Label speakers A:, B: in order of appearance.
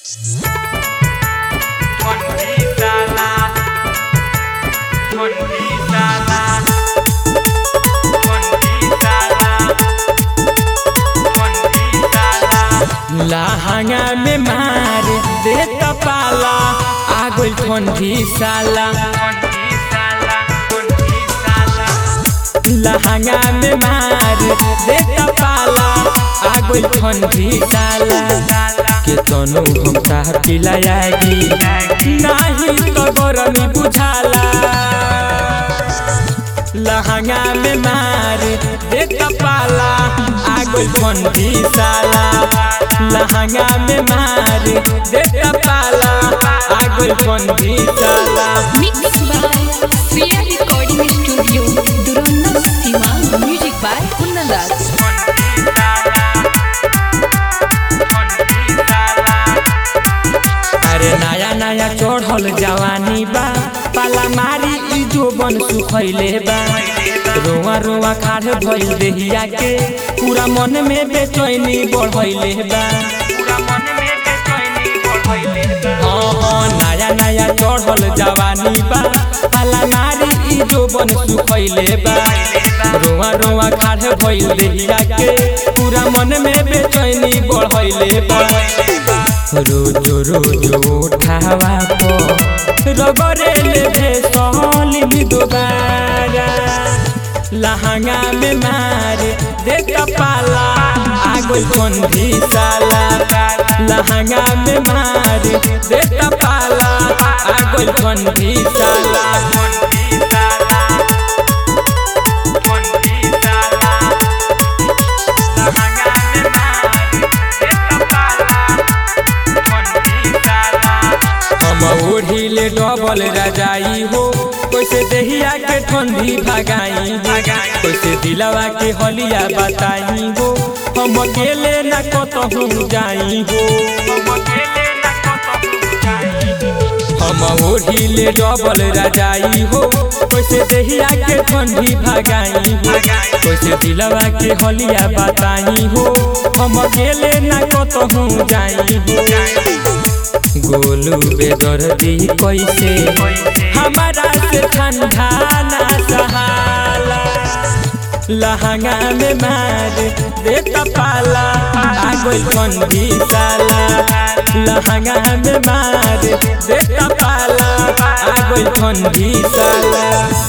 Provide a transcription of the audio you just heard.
A: Mondisala Mondisala Mondisala Mondisala
B: लहंगा में मार देता पाला आगुल ठंडी साला
A: Mondisala Mondisala
B: लहंगा में मार देता पाला आगुल ठंडी साला के तनु हम तार पिलायागी नाही तो गरमी बुझाला लहंगा में मार देता पाला आगुल ठंडी साला लहंगा में मार देता पाला आगुल ठंडी साला
C: Mixed by Sriya Recording Studio, Duranda Sima. Music by Kundan Raj.
B: अरे नया नया चढ़ल जवानी बा पाला मारी ई जोबन सुखैले बा रोआ रोआ खाड़ भइल देहिया के पूरा मन में बेचैनी बढ़ैले बा हाँ हाँ नया नया चढ़ल जवानी बा पाला मारी ई जोबन सुखैले बा रोआ रोआ खाड़ भइल देहिया के पूरा मन में बेचैनी बढ़ैले बा रोजो रोजो उठावा पो रगरे ले भे सहली दोबारा लहंगा में मार देता पाला आगो बंदी साला लहंगा में मार देता पाला आगो बंदी साला हम ओढ़िले डबल रजाई हो कैसे देहिया के ठंडी भगाई हो कैसे दिलवा के हलिया बताई हो हम अकेले न कतहु जाई हो हम ओढ़िले डबल रजाई हो कैसे देहिया के ठंडी भगाई हो कैसे दिलवा के हलिया बताई हो हम अकेले न कतहु जाई हो गोलू बेदर्दी कैसे हमारा से ठंडा ना सहाला लहंगा में मार देता पाला आगो ठंडी साला लहंगा में मार देता पाला आगो ठंडी साला